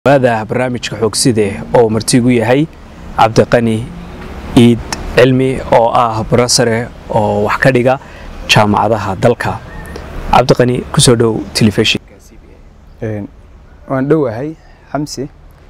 waada barnaamijka xoogside oo martigu yahay cabdiqani iid cilmi oo ah barasare oo wax ka dhiga jaamacadaha dalka cabdiqani kusoo dhow telefishin waan dhowahay xamsi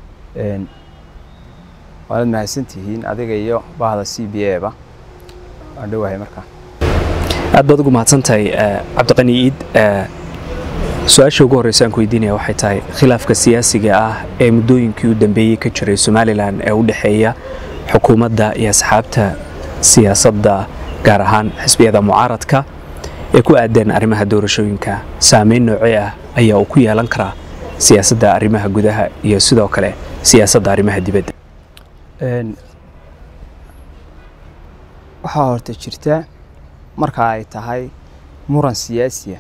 waanad mahadsantihiin adiga iyo bahda c b a ba waan dhowahay markaa aad baad ugu mahadsantahay cabdiqani iid su-aasha ugu horreysa aan ku weydiinaya waxay tahay khilaafka siyaasiga ah ee muddooyinkii u dambeeyey ka jiray somalilan ee u dhexeeya xukuumadda iyo asxaabta siyaasadda gaar ahaan xisbiyada mucaaradka ee ku aadan arrimaha doorashooyinka saameyn noocee ah ayaa uu ku yeelan karaa siyaasadda arrimaha gudaha iyo sidoo kale siyaasadda arrimaha dibadda waxaa horta jirta marka ay tahay muran siyaasiya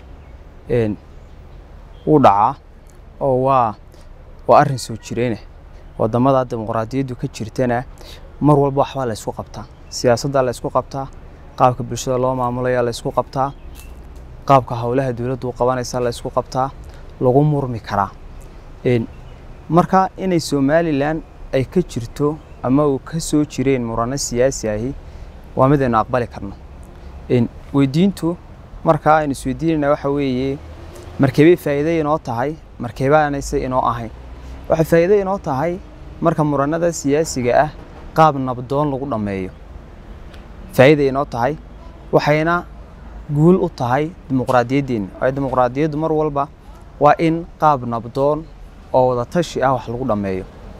wuu dhacaa oo waa waa arrin soo jireenah wadamada dimuqraadiyaddu ka jirtana mar walba waxbaa la ysku qabtaa siyaasaddaa la ysku qabtaa qaabka bulshada loo maamulayaa la ysku qabtaa qaabka howlaha dowladdu u qabanaysa la ysku qabtaa lagu murmi karaa marka inay somalilan ay ka jirto ama uu ka soo jireen murano siyaasi ahi waa mid aynu aqbali karno weydiintu markaa aynu isweydiinayna waxa weeye markeebay faa'iido inoo tahay markeebaanayse inoo ahayn waxay faa'iido inoo tahay marka muranada siyaasiga ah qaab nabdoon lagu dhammeeyo faa'iida inoo tahay waxayna guul u tahay dimuqraadiyaddeenna waayo dimuqraadiyaddu mar walba waa in qaab nabdoon oo wada tashi ah wax lagu dhammeeyo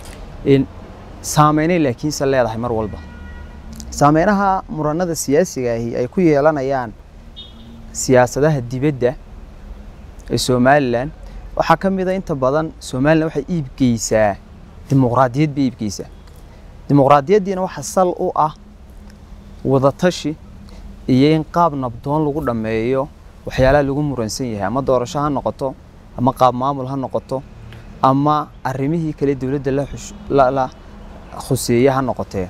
saameynay laakiinse leedahay mar walba saameynaha muranada siyaasiga ahi ay ku yeelanayaan siyaasadaha dibadda ee somalilan waxaa ka mid a inta badan somalilan waxay iibgeysaa dimuqraadiyad bay iibgeysaa dimuqraadiyaddiina waxaa sal u ah wadatashi iyo in qaab nabdoon lagu dhammeeyo waxyaalaha lagu muransan yahay ama doorasho ha noqoto ama qaab maamul ha noqoto ama arrimihii kale dowladda la khuseeye ha noqotee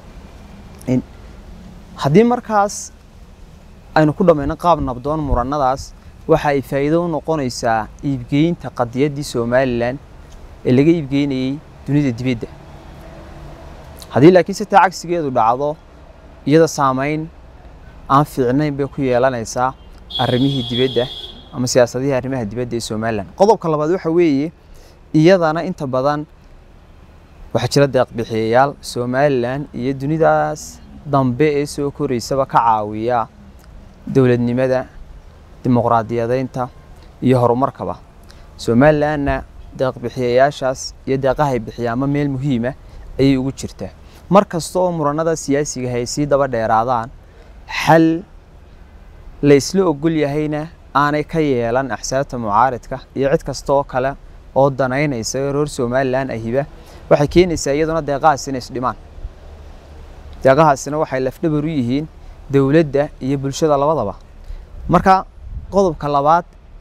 haddii markaas aynu ku dhammayno qaab nabdoon muranadaas waxa ay faa'iido u noqonaysaa iibgeynta qadiyaddii somalilan ee laga iibgeynayey dunida dibadda haddii laakiin si taa cagsigeedu dhacdo iyada saameyn aan fiicnayn bay ku yeelanaysaa arrimihii dibadda ama siyaasadihii arrimaha dibadda ee somalilan qodobka labaad waxa weeye iyadana inta badan waxaa jira deeqbixiyayaal somalilan iyo dunidaas dambe ee soo koreysaba ka caawiya dowladnimada dimuqraadiyadaynta iyo horumarkaba somalilanna deeqbixiyayaashaas iyo deeqahay bixiyaama meel muhiima ayay ugu jirtaa mar kasta oo muranada siyaasiga ay sii daba dheeraadaan xal la isla ogol yahayna aanay ka yeelan axsaabta mucaaridka iyo cid kasta oo kale oo danaynaysa reer somalilan ahiba waxay keenaysaa iyaduna deeqahaas inay isdhimaan deeqahaasina waxay lafdhabar u yihiin dowladda iyo bulshada labadaba marka qodobka labaad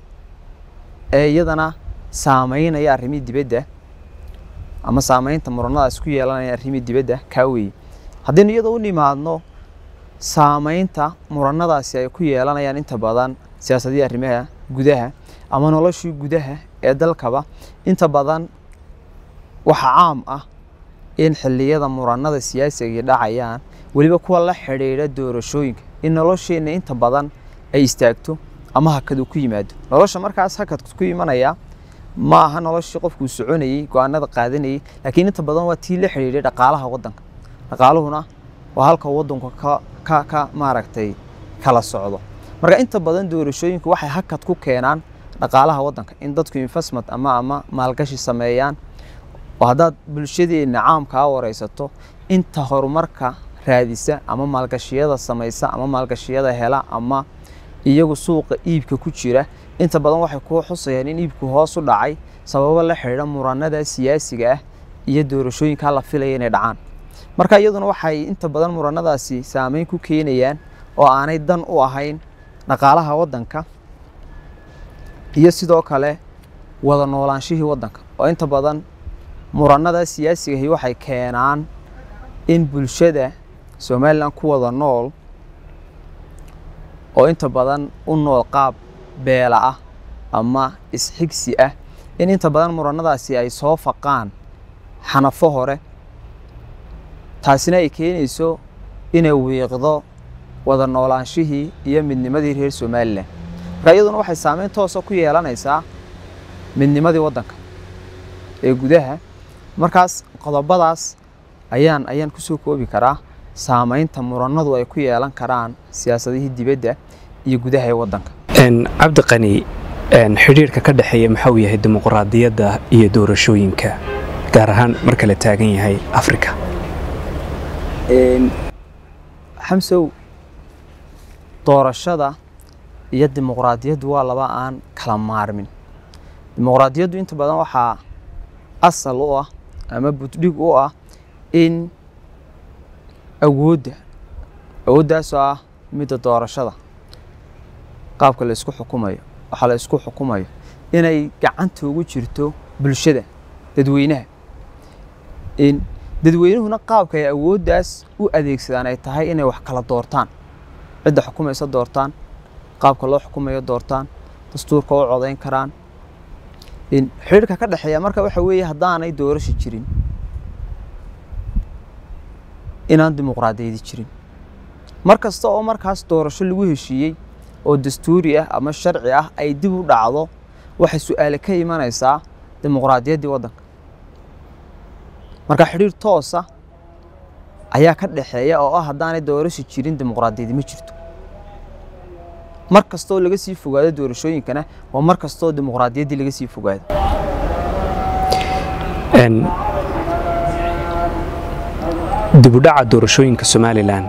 ee iyadana saameynaya arrimihii dibadda ama saameynta muranadaas ku yeelanaya arrimihii dibadda kaa weeye haddaynu iyada u nimaadno saameynta muranadaasi ay ku yeelanayaan inta badan siyaasadihii arrimaha gudaha ama noloshii gudaha ee dalkaba inta badan waxa caam ah in xilliyada muranada siyaasiga dhacayaan weliba kuwa la xidhiidha doorashooyinka in nolosheenna inta badan ay istaagto ama hakad uu ku yimaado nolosha markaas hakadku ku imanaya ma aha noloshii qofkuu soconayey go-aanada qaadanayey laakiin inta badan waa tii la xidhiidhay dhaqaalaha waddanka dhaqaaluhuna waa halka waddanku ka ka ka maaragtay kala socdo marka inta badan doorashooyinku waxay hakad ku keenaan dhaqaalaha waddanka in dadku investment ama ama maalgashi sameeyaan oo haddaad bulshadeenna caamkaa wareysato inta horumarka raadisa ama maalgashiyada samaysa ama maalgashiyada hela ama iyagu suuqa iibka ku jira inta badan waxay kuu xusayaan in iibku hoos u dhacay sababo la xidhiidha muranada siyaasiga ah iyo doorashooyinkaa la filaya inay dhacaan marka iyaduna waxay inta badan muranadaasi saameyn ku keenayaan oo aanay dan u ahayn dhaqaalaha waddanka iyo sidoo kale wada noolaanshihii waddanka oo inta badan muranada siyaasigahi waxay keenaan in bulshada somalilan ku wada nool oo inta badan u nool qaab beela ah ama isxigsi ah in inta badan muranadaasi ay soo faqaan xanafo hore taasina ay keenayso inay wiiqdo wada noolaanshihii iyo midnimadii reer somalilan marka iyaduna waxay saameyn toosa ku yeelanaysaa midnimadii waddanka ee gudaha markaas qodobadaas ayaan ayaan kusoo koobi karaa saameynta muranadu ay ku yeelan karaan siyaasadihii dibadda iyo gudaha ee waddanka cabdi qani xidhiirka ka dhexeeya maxuu yahay dimuqraadiyadda iyo doorashooyinka gaar ahaan marka la taagan yahay afrika xamsow doorashada iyo dimuqraadiyaddu waa laba aan kala maarmin dimuqraadiyaddu inta badan waxaa asal u ah ama buddhig u ah in awoodda awooddaasoo ah midda doorashada qaabka la isku xukumayo waxaa la isku xukumayo inay gacanta ugu jirto bulshada dadweynaha in dadweynuhuna qaabka ay awooddaas u adeegsadaan ay tahay inay wax kala doortaan cidda xukumaysa doortaan qaabka loo xukumayo doortaan dastuurka u codayn karaan in xidhiirka ka dhexeeya marka waxa weeye haddaanay doorasho jirin inaan dimuqraadiyadi jirin mar kasta oo markaas doorasho lagu heshiiyey oo dastuuri ah ama sharci ah ay dib u dhacdo waxay su-aale ka imanaysaa dimuqraadiyaddii waddanka marka xidhiir toosa ayaa ka dhexeeya oo ah haddaanay doorasho jirin dimuqraadiyadi ma jirto mar kastoo laga sii fogaado doorashooyinkana waa mar kastoo dimuqraadiyaddii laga sii fogaado dibudhaca doorashooyinka somalilan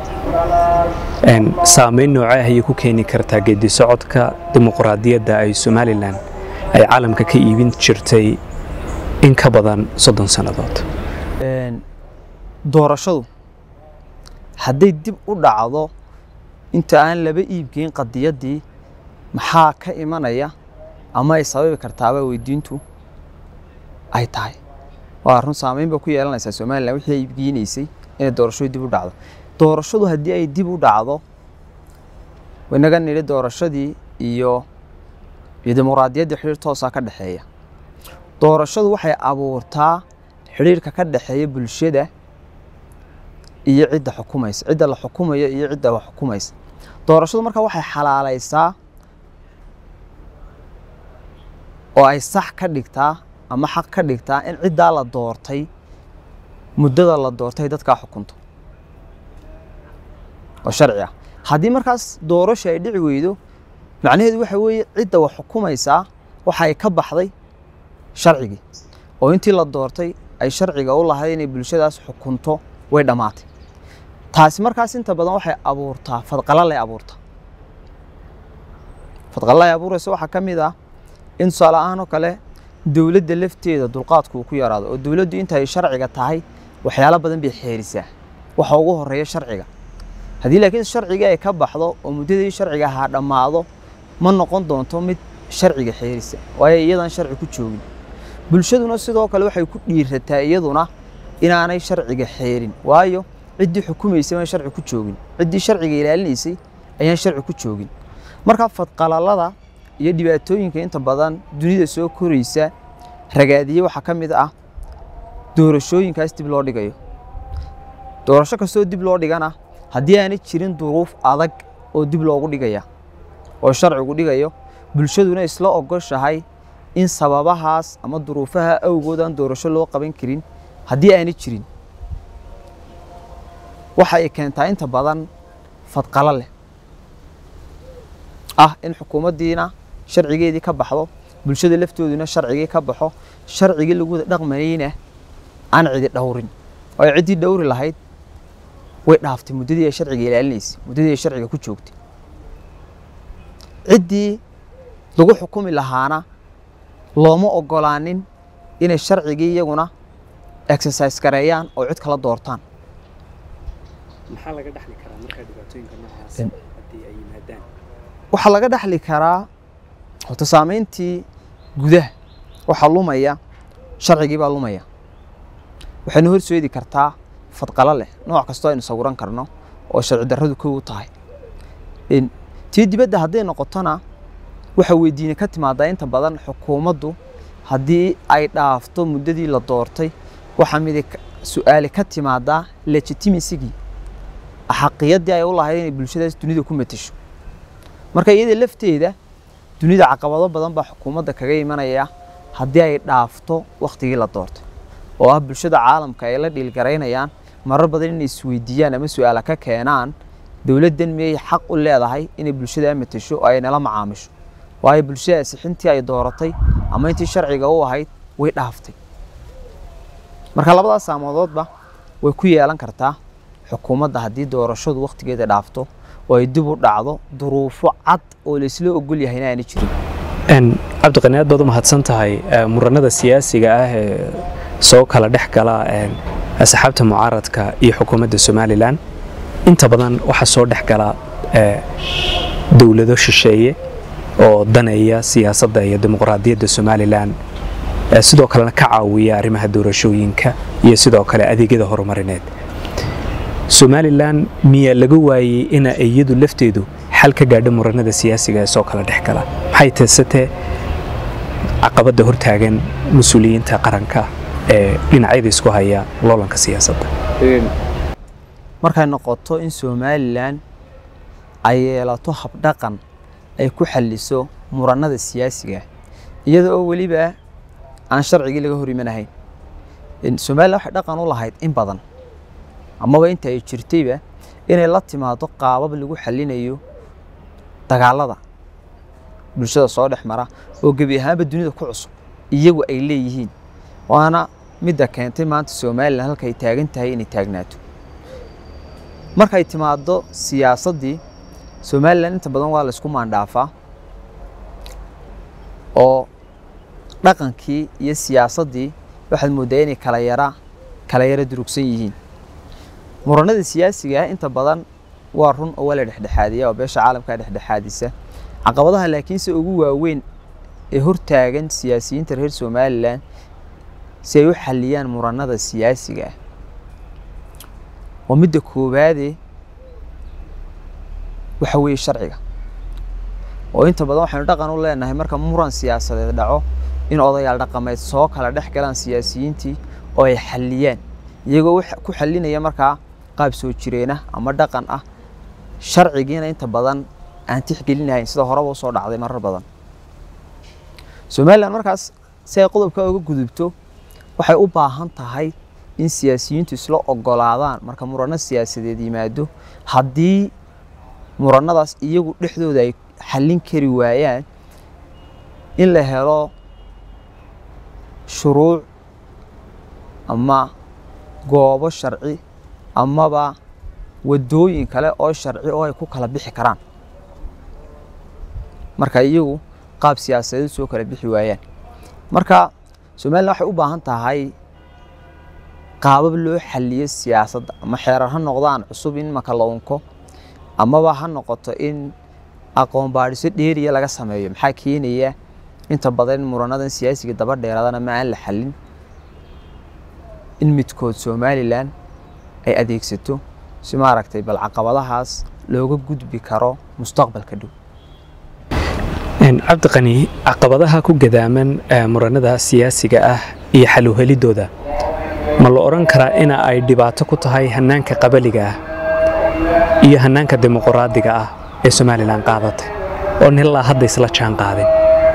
saameyn noocee ayay ku keeni kartaa geedi socodka dimuqraadiyadda ay somalilan ay caalamka ka iibin jirtay in ka badan soddon sannadood doorashadu hadday dib u dhacdo inta aan laba iibgeyn qadiyaddii maxaa ka imanaya ama ay sababi kartaaba weydiintu ay tahay waa run saameyn ba ku yeelanaysaa somalilan wixii ay iibgeynaysay inay doorashadu dib u dhacdo doorashadu haddii ay dib u dhacdo inaga nidhi doorashadii iyo iyo dimuqraadiyaddii xidhiir toosaa ka dhexeeya doorashadu waxay abuurtaa xidhiirka ka dhexeeya bulshada iyo cidda xukumaysa cidda la xukumayo iyo cidda wax xukumaysa doorashadu marka waxay xalaalaysaa oo ay sax ka dhigtaa ama xaq ka dhigtaa in ciddaa la doortay muddada la doortay dadkaa xukunto oo sharci ah haddii markaas doorasho ay dhici weydo macnaheedu waxa weeye cidda wax xukumaysaa waxa ay ka baxday sharcigii oo intii la doortay ay sharciga u lahayd inay bulshadaas xukunto way dhammaatay taasi markaas inta badan waxay abuurtaa fadqalalay abuurtaa fadqalalay abuuraysa waxaa ka mid ah in tusaale ahaan oo kale dowladda lafteeda dulqaadku uu ku yaraado oo dowladdu inta ay sharciga tahay waxyaalo badan bay xeerisaa waxa ugu horeeya sharciga haddii laakiin sharcigii ay ka baxdo oo muddadii sharciga ahaa dhammaado ma noqon doonto mid sharciga xeerisa waayo iyadan sharci ku joogin bulshaduna sidoo kale waxay ku dhiirataa iyaduna inaanay sharciga xeerin waayo ciddii xukumaysay baan sharci ku joogin ciddii sharciga ilaalinaysay ayaan sharci ku joogin marka fadqalalada iyo dhibaatooyinka inta badan dunida soo koraysa ragaadiye waxaa ka mid ah doorashooyinkaas dib loo dhigayo doorasho kastoo dib loo dhigana haddii aanay jirin duruuf adag oo dib loogu dhigaya oo sharcigu dhigayo bulshaduna isla ogoshahay in sababahaas ama duruufaha awgood aan doorasho loo qaban karin haddii aanay jirin waxa ay keentaa inta badan fadqalo leh ah in xukuumaddiina sharcigeedii ka baxdo bulshada laftooduna sharcigii ka baxo sharcigii lagu wada dhaqmanayna aan cidi dhowrin oo ay ciddii dhowri lahayd way dhaaftay muddadii ay sharciga ilaalinaysay muddadii ay sharciga ku joogtay ciddii lagu xukumi lahaana looma ogolaanin inay sharcigii iyaguna exercise gareeyaan oo cid kala doortaan maxaa laga dhaxli karaa markaa dhibaatooyinka noocaas haddii ay yimaadaan waxaa laga dhaxli karaa horta saameyntii gudaha waxaa lumaya sharcigii baa lumaya waxayna horseedi kartaa fadqalo leh nooc kastoo aynu sawiran karno oo sharci darradu kow u tahay tii dibadda hadday noqotona waxa weydiine ka timaadaa inta badan xukuumaddu haddii ay dhaafto muddadii la doortay waxaa mid su-aali ka timaadaa legitimasigii xaqiyaddii ay u lahayd inay bulshadaas dunida ku matasho marka iyada lafteeda dunida caqabado badan baa xukuumadda kaga imanaya haddii ay dhaafto wakhtigii la doortay oo ah bulshada caalamka ay la dhiilgaraynayaan marar badan inay isweydiiyaan ama su-aala ka keenaan dowladdan miyay xaq u leedahay inay bulshada matasho oo ay nala macaamisho waayo bulshadaasi xintii ay dooratay ama intii sharciga u ahayd way dhaaftay marka labadaas saamoododba way ku yeelan kartaa xukuumadda haddii doorashadu wakhtigeeda dhaafto oo ay dib u dhacdo duruufo cad oo laysla ogol yahayna aana jirin cabdiqani aad baad u mahadsan tahay muranada siyaasiga ah ee soo kala dhex gala asxaabta mucaaradka iyo xukuumadda somalilan inta badan waxaa soo dhex gala dowlado shisheeye oo daneeya siyaasadda iyo dimuqraadiyadda somalilan sidoo kalena ka caawiya arrimaha doorashooyinka iyo sidoo kale adeegyada horumarineed somalilan miyaa laga waayey ina iyadu lafteedu xal ka gaadho muranada siyaasiga ee soo kala dhex gala maxay teesatee caqabadda hortaagan mas-uuliyiinta qaranka ee dhinacyada isku haya loolanka siyaasadda markay noqoto in somalilan ay yeelato habdhaqan ay ku xalliso muranada siyaasiga iyada oo weliba aan sharcigii laga hor imanahayn somalilan waxay dhaqan u lahayd in badan amaba inta ay jirtayba inay la timaado qaabab lagu xallinayo dagaalada bulshada soo dhex mara oo gebi ahaanba dunida ku cusub iyagu ay leeyihiin waana midda keentay maanta somalilan halka ay taagan tahay inay taagnaato markay timaado siyaasaddii somalilan inta badan waa la isku maandhaafaa oo dhaqankii iyo siyaasaddii waxaad mooddaa inay kala yara kala yara durugsan yihiin muranada siyaasiga ah inta badan waa run oo waa la dhexdhexaadiya oo beesha caalamka dhexdhexaadisa caqabadaha laakiinse ugu waaweyn ee hortaagan siyaasiyiinta reer somalilan si ay u xalliyaan muranada siyaasiga ah waa midda koowaade waxa weeye sharciga oo inta badan waxaynu dhaqan u leenahay marka muran siyaasadeed dhaco in odayaal dhaqameed soo kala dhex galaan siyaasiyiintii oo ay xalliyaan iyagoo ku xallinaya markaa qaab soo jireena ama dhaqan ah sharcigiina inta badan aan tixgelinahayn sida horeba usoo dhacday marar badan somalilan markaas si ay qodobka uga gudubto waxay u baahan tahay in siyaasiyiintu isla ogolaadaan marka murano siyaasadeed yimaado haddii muranadaas iyagu dhexdooda ay xallin kari waayaan in la helo shuruuc ama goobo sharci amaba wadooyin kale oo sharci oo ay ku kala bixi karaan marka iyagu qaab siyaasadeed soo kala bixi waayaan marka somalilan waxay u baahan tahay qaabab loo xaliyo siyaasadda ama xeerar ha noqdaan cusub in maka la unko amaba ha noqoto in aqoon baadhiso dheeriya laga sameeyo maxaa keenaya inta badan muranadan siyaasiga daba dheeraadana ma aan la xallin in midkood somalilan ay adeegsato si maaragtay bal caqabadahaas looga gudbi karo mustaqbalka dhow cabdiqani caqabadaha ku gadaaman muranada siyaasiga ah iyo xaluhelidooda ma la odhan karaa ina ay dhibaato ku tahay hanaanka qabaliga ah iyo hanaanka dimuqraadiga ah ee somalilan qaadatay oo nilaa hadda isla jaan qaadin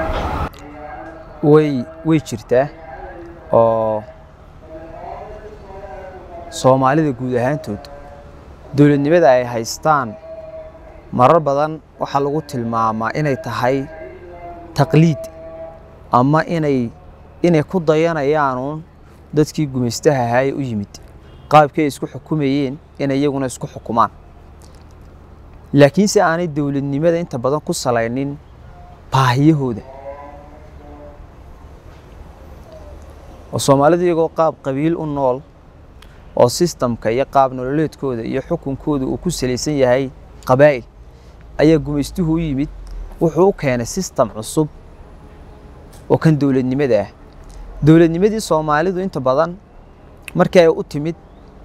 way way jirtaa oo soomaalida guud ahaantood dowladnimada ay haystaan marar badan waxaa lagu tilmaamaa inay tahay taqliid ama inay inay ku dayanayaanuun dadkii gumaystaha ahaaye u yimid qaabkii ay isku xukumayeen inay iyaguna isku xukumaan laakiinse aanay dowladnimada inta badan ku salaynin baahiyahooda oo soomaalidu iyagoo qaab qabiil u nool oo sistamka iyo qaab nololeedkooda iyo xukunkooda uu ku salaysan yahay qabaa'il ayaa gumaystuhu u yimid wuxuu u keenay sistam cusub oo kan dowladnimada ah dowladnimadii soomaalidu inta badan markii ay u timid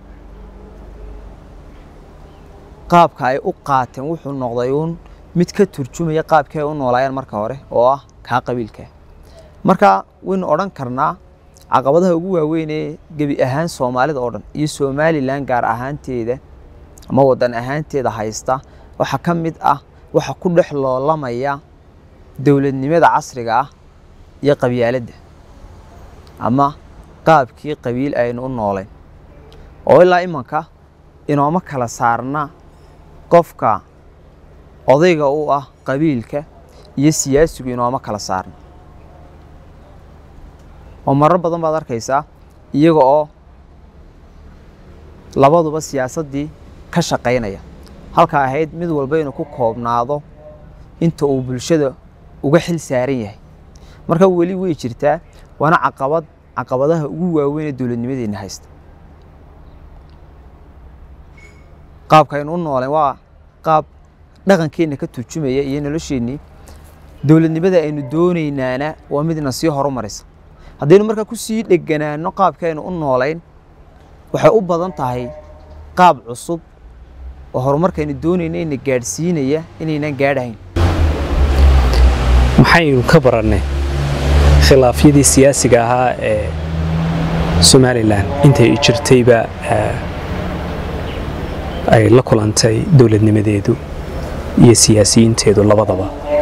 qaabka ay u qaateen wuxuu noqday uun mid ka turjumaya qaabkii ay u noolaayeen marka hore oo ah kaa qabiilka marka waynu odhan karnaa caqabadaha ugu waaweyn ee gebi ahaan soomaalida oo dhan iyo somalilan gaar ahaanteeda ama wadan ahaanteeda haysta waxaa ka mid ah waxa ku dhex loolamaya dowladnimada casriga ah iyo qabyaaladda ama qaabkii qabiil aynu u noolayn oo ilaa imanka inooma kala saarna qofka odayga u ah qabiilka iyo siyaasigu inooma kala saarna oo marar badan baad arkaysaa iyaga oo labaduba siyaasaddii ka shaqaynaya halka ahayd mid walba inuu ku koobnaado inta uu bulshada uga xil saaran yahay marka weli way jirtaa waana caqabad caqabadaha ugu waaweyn ee dowladnimadeenna haysta qaabka aynu u nooleen waa qaab dhaqankeenna ka turjumaya iyo nolosheennii dowladnimada aynu doonaynaana waa midna sii horumaraysa haddaynu markaa kusii dheganaano qaabka aynu u noolayn waxay u badan tahay qaab cusub oo horumarkaynu doonayna ina gaadhsiinaya inaynan gaadhahayn maxaynu ka barannay khilaafyadii siyaasiga ahaa ee somalilan intay jirtayba ay la kulantay dowladnimadeedu iyo siyaasiyiinteedu labadaba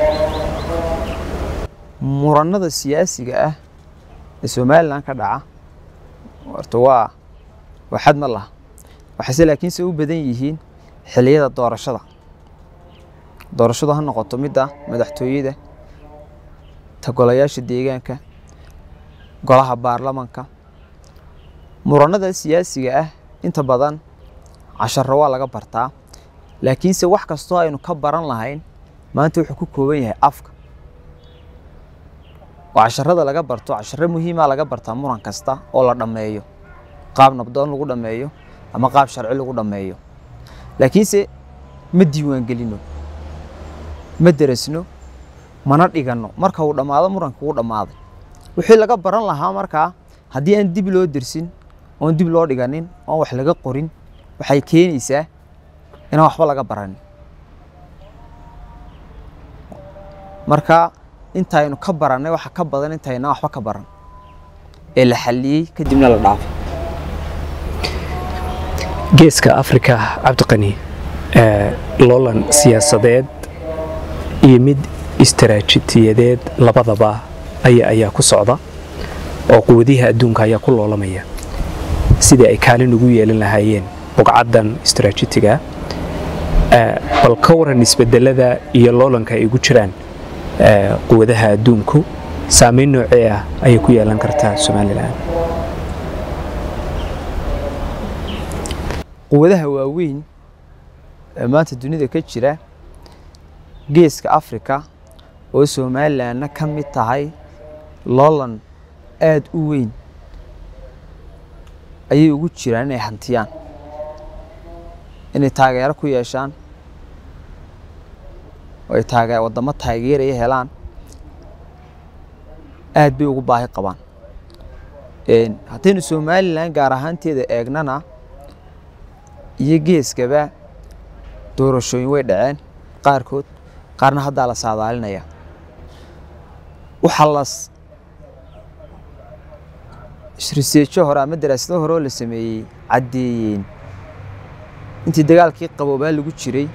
murannada siyaasiga ah ee somalilan ka dhaca horta waa waa xad ma laha waxayse laakiinse u badan yihiin xilliyada doorashada doorashadu ha noqoto midda madaxtooyada ta golayaasha deegaanka golaha baarlamanka murannada siyaasiga ah inta badan casharo waa laga bartaa laakiinse wax kastoo aynu ka baran lahayn maanta wuxuu ku kooban yahay afka oo casharada laga barto casharo muhiima laga bartaa muran kasta oo la dhammeeyo qaab nabdoon lagu dhammeeyo ama qaab sharci lagu dhammeeyo laakiinse ma diiwaangelino ma derasno mana dhiganno marka uu dhammaado muranka uu dhammaaday wixii laga baran lahaa markaa haddii aan dib loo dersin oon dib loo dhiganin oon wax laga qorin waxay keenaysaa inaan waxba laga baranin marka intaynu ka barannay waxa ka badan intaynaan waxba ka baran ee la xalliyey kadibna la dhaafay geeska afrika cabdiqani loolan siyaasadeed iyo mid istaraatijiyadeed labadaba aya ayaa ku socda oo quwadiha adduunka ayaa ku loolamaya sidii ay kaalin ugu yeelan lahaayeen bugcaddan istaraatijiga bal ka waran isbedelada iyo loolanka ay ugu jiraan quwadaha adduunku saameyn noocee ah ayay ku yeelan kartaa somalilan quwadaha waaweyn ee maanta dunida ka jira geeska afrika oo somalilanna ka mid tahay loolan aada u weyn ayay ugu jiraan inay hantiyaan inay taageero ku yeeshaan oo ay taage waddamo taageeraya helaan aad bay ugu baahi qabaan haddaynu somalilan gaar ahaanteeda eegnana iyo geeskaba doorashooyin way dhaceen qaarkood qaarna haddaa la saadaalinaya waxaa las riseejo hore ama daraasado hore oo la sameeyey caddeeyeen intii dagaalkii qaboobaa lagu jiray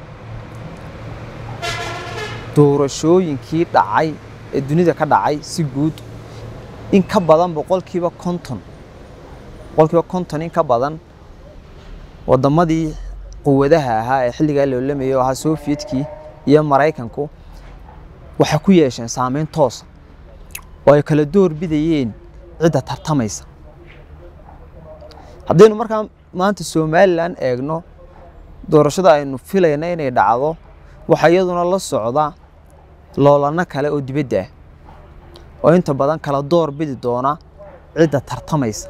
doorashooyinkii dhacay ee dunida ka dhacay si guud in ka badan boqolkiiba konton boqolkiiba konton in ka badan waddamadii quwadaha ahaa ee xilligaa loolamayay oo ahaa sofiyedkii iyo maraykanku waxay ku yeesheen saameyn toosa oo ay kala door bidayeen cidda tartamaysa haddaynu markaa maanta somalilan eegno doorashada aynu filayna inay dhacdo waxaa iyaduna la socda loolano kale oo dibadda ah oo inta badan kala door bidi doona cidda tartamaysa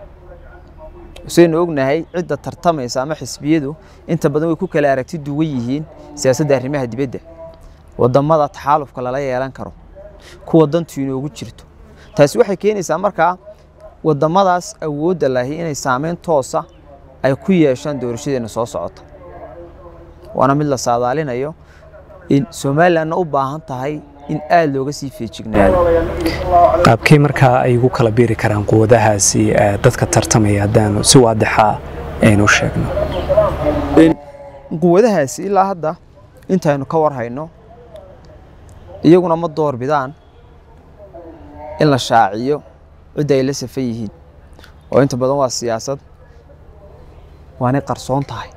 saynu ognahay cidda tartamaysa ama xisbiyadu inta badan way ku kala aragti duwan yihiin siyaasadda arrimaha dibadda wadamada taxaalufka lala yeelan karo kuwa dantu inoogu jirto taasi waxay keenaysaa markaa wadamadaas awoodda lahi inay saameyn toosa ay ku yeeshaan doorashadeena soo socota waana mid la saadaalinayo in somalilanna u baahan tahay in aada looga sii feejignaado qaabkee markaa ay ugu kala biiri karaan quwadahaasi dadka tartamaya haddaanu si waadixa aynu sheegno quwadahaasi ilaa hadda intaynu ka war hayno iyaguna ma door bidaan in la shaaciyo cidda ay la safan yihiin oo inta badan waa siyaasad waanay qarsoon tahay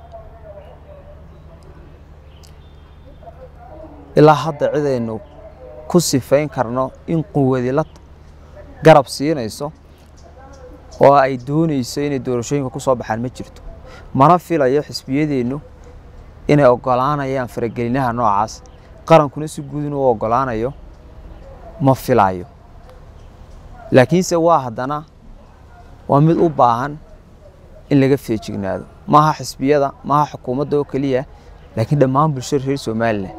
ilaa hadda cidaynu ku sifayn karno in quwadi la garab siinayso oo ay doonayso inay doorashooyinka ku soo baxaan ma jirto mana filayo xisbiyadeennu inay oggolaanayaan faragelinaha noocaas qarankuna si guud inuu oggolaanayo ma filayo laakiinse waa haddana waa mid u baahan in laga feejignaado maaha xisbiyada maaha xukuumadda oo keliya laakiin dhammaan bulshada reer somalilan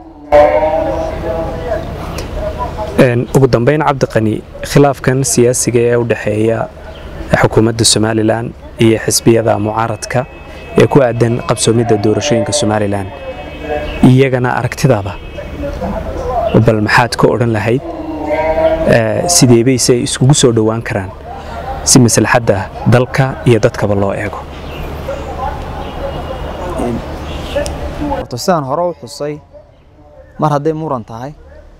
ugu dambeyn cabdiqani khilaafkan siyaasiga ee u dhexeeya xukuumadda somalilan iyo xisbiyada mucaaradka ee ku aadan qabsoomidda doorashooyinka somalilan iyagana aragtidaada bal maxaad ka odhan lahayd sidee bayse ay iskugu soo dhowaan karaan si maslaxadda dalka iyo dadkaba loo eego horta sidaan hore u xusay mar hadday muran tahay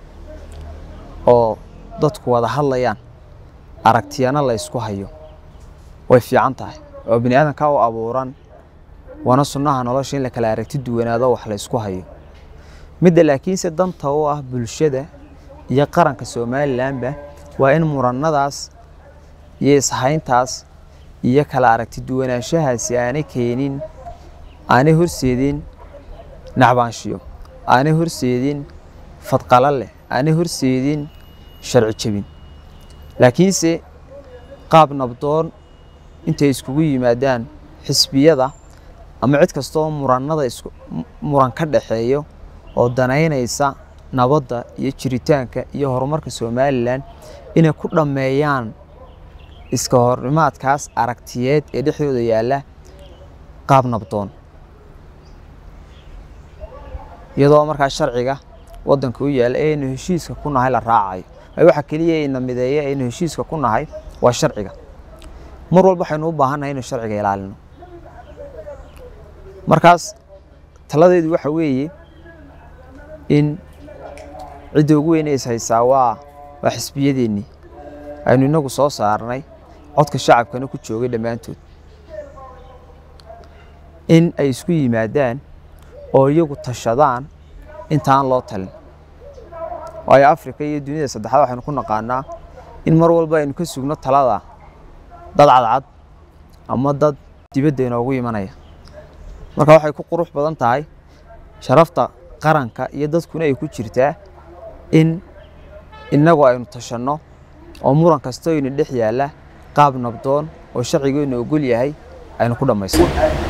oo dadku wada hadlayaan aragtiyana la ysku hayo way fiican tahay oo bini aadanka u abuuran waana sunnaha nolosha in la kala aragti duwanaado wax la ysku hayo midda laakiinse danta u ah bulshada iyo qaranka somalilanba waa in murannadaas iyo ishayntaas iyo kala aragti duwanaanshahaasi aanay keenin aanay horseedin nacbaanshiyo aanay horseedin fadqalo leh aanay horseedin sharci jebin laakiinse qaab nabdoon intay iskugu yimaadaan xisbiyada ama cid kastoo murannada muran ka dhaxeeyo oo danaynaysa nabadda iyo jiritaanka iyo horumarka somalilan inay ku dhammeeyaan iska hornimaadkaas aragtiyeed ee dhexdooda yaalla qaab nabdoon iyadoo markaa sharciga waddanka u yaalla ee aynu heshiiska ku nahay la raacayo waxa keliya ayna mideeya aynu heshiiska ku nahay waa sharciga mar walba waxaynu u baahannahay inuu sharciga ilaalino markaas taladeedu waxa weeye in cidda ugu weyn is haysaa waa waa xisbiyadeennii aynu inagu soo saarnay codka shacabkana ku joogay dhammaantood in ay isku yimaadaan oo iyagu tashadaan intaan loo talin waayo afrika iyo duniyada saddexaad waxaynu ku naqaanaa in mar walba aynu ka sugno talada dad cadcad ama dad dibadda inoogu imanaya marka waxay ku qurux badan tahay sharafta qaranka iyo dadkuna ay ku jirtaa in innagu aynu tashanno oo muran kastoo ina dhex yaalla qaab nabdoon oo sharcigeenu ogol yahay aynu ku dhammaysano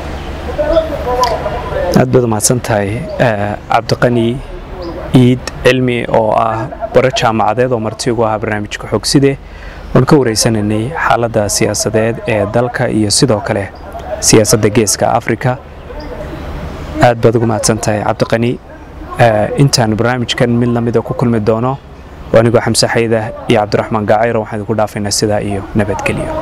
aad baad umahadsan tahay cabdiqani iid cilmi oo ah baro jaamacadeed oo marti ugu ahaa barnaamijka xogside oon ka wareysanaynay xaaladda siyaasadeed ee dalka iyo sidoo kale siyaasadda geeska afrika aad baad ugu mahadsan tahay cabdiqani intaan barnaamijkan mid lamida ku kulmi doono anigoo xamse xayda iyo cabdiraxmaan gaacayro waxaan idinku dhaafaynaa sidaa iyo nabadgelyo